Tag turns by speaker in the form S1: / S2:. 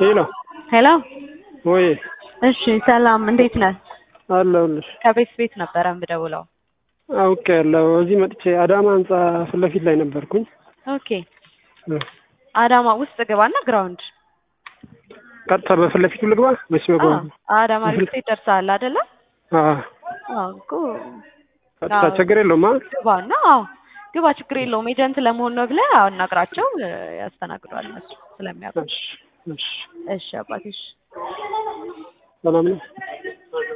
S1: ሄሎ
S2: ሄሎ
S1: ወይ
S2: እሺ ሰላም እንዴት ነህ?
S1: አለሁልሽ።
S2: ከቤት ቤት ነበረ የምደውለው።
S1: አውቄ ያለው እዚህ መጥቼ አዳማ ህንጻ ፊት ለፊት ላይ ነበርኩኝ።
S2: ኦኬ አዳማ ውስጥ ግባና ግራውንድ
S1: ቀጥታ በፊት ለፊቱ ልግባ ወይስ በጎን?
S2: አዳማ ሪልስቴት ደርሰሃል አይደለ?
S1: አዎ
S2: አዎ እኮ
S1: ቀጥታ ችግር የለውም። አ
S2: ግባና አዎ ግባ ችግር የለውም። ኤጀንት ለመሆን ነው ብለህ አናግራቸው ያስተናግዷል እነሱ ስለሚያውቁ።
S1: እሺ እሺ
S2: እሺ አባቴ እሺ
S1: ሰላም ነው።